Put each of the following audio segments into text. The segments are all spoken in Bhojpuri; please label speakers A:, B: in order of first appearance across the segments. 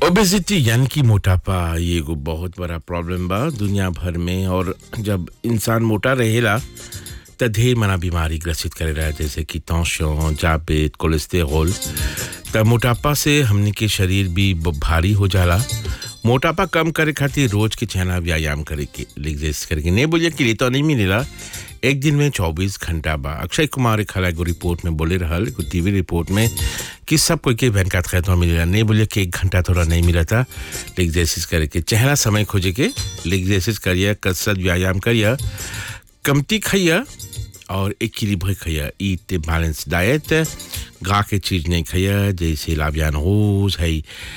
A: ओबेसिटी यानी कि मोटापा ये एगो बहुत बड़ा प्रॉब्लम बा दुनिया भर में और जब इंसान मोटा रहेला त ढेर मना बीमारी ग्रसित करेला जैसे कि तौशियों जापेत कोलेस्टेरोल त मोटापा से हमनी के शरीर भी ब- भारी हो जाला मोटापा कम करे खातिर रोज के चहना व्यायाम करे के एक्सरसाइज करके नहीं बोलिए कि तो नहीं मिलेला एक दिन में 24 घंटा बा अक्षय कुमार एक एगो रिपोर्ट में बोले रहल एगो टीवी रिपोर्ट में कि सब कोई के बैंक खाते तो मिलेला नहीं बोलिए कि एक घंटा थोड़ा नहीं मिला था एक्सरसाइज करे के चहला समय खोजे के एक्सरसाइज करिए कसरत व्यायाम करिए कमती खाइए और इक्विलिब्रे खाइए ईट बैलेंस डाइट गा के चीज नहीं खाइए जैसे लाबियान रोज है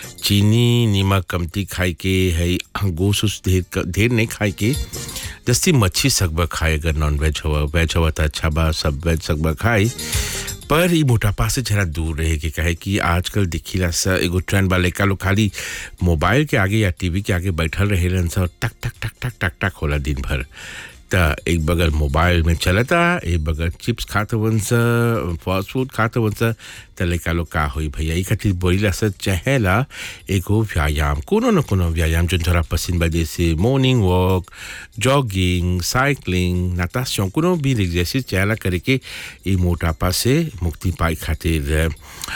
A: चीनी नमक कमती खाए के है गोश उस ढेर ढेर नहीं खाए के जस्ती मच्छी सकबा खाए अगर नॉन वेज हुआ वेज हुआ तो अच्छा बा सब वेज सकबा खाए पर ई मोटापा से जरा दूर रहे के कहे कि आजकल दिखिला सा एगो ट्रेंड बा लड़का लोग खाली मोबाइल के आगे या टीवी के आगे बैठल रहेलन सा और टक टक टक टक टक टक होला दिन भर त एक बगल मोबाइल में चलता एक बगल चिप्स खाते वन सा फास्ट फूड खाते वन सा त लड़का लोग का होई भैया ई खातिर बोलिला सा चाहेला एगो व्यायाम कोनो न कोनो व्यायाम जो थोड़ा पसंद बा जैसे मॉर्निंग वॉक जॉगिंग साइकिलिंग नाताशन कोनो भी एक्सरसाइज चाहेला करे के ई मोटापा से मुक्ति पाए खातिर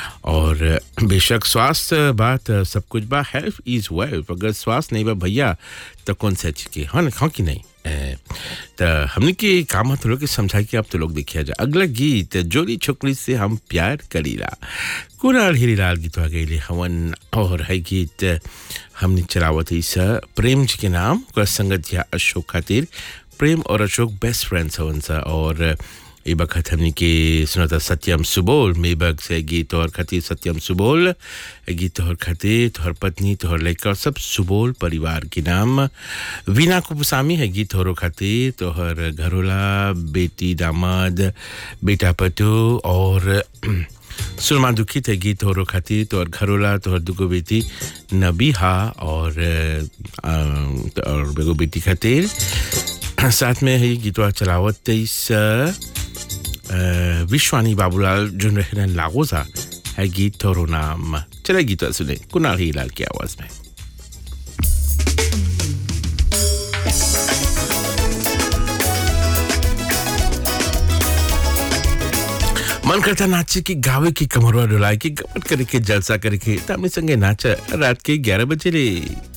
A: और बेशक स्वास्थ्य बात सब कुछ बा हेल्थ इज वेल्थ अगर स्वास्थ्य नहीं बा भैया तो कौन सा चीज के हाँ न हाँ कि नहीं ए, तो हमने के काम हाथ लोग के समझाई कि अब तो लोग देखिया जा अगला गीत जोली छोकरी से हम प्यार करीला कुणाल हिरीलाल गीत आ गई हवन और है गीत हमने चलावत इस प्रेम जी के नाम ओकर संगत या अशोक खातिर प्रेम और अशोक बेस्ट फ्रेंड्स हवन सा और ए बखत हमने के सुनता सत्यम सुबोल मेबक से गीत और खातिर सत्यम सुबोल ए गीत तोहर खातिर तोहर पत्नी तोहर लड़का और सब सुबोल परिवार के नाम वीना कुपुसामी है गीत तोहरो खातिर तोहर घरोला बेटी दामाद बेटा पटू और सुरमा दुखित है गीत तोहरो खातिर तोहर घरोला तोहर दुगो बेटी नबीहा और अ, और एगो बेटी खातिर साथ में है गीतवा चलावत तेईस विश्वानी बाबूलाल जो रहने लागोजा है गीत तोरो नाम चले गीत सुने कुणाल ही लाल की आवाज में मन करता नाचे की गावे की कमरवा डुलाए की गमट करे के जलसा करे के तामी संगे नाचा रात के ग्यारह बजे रे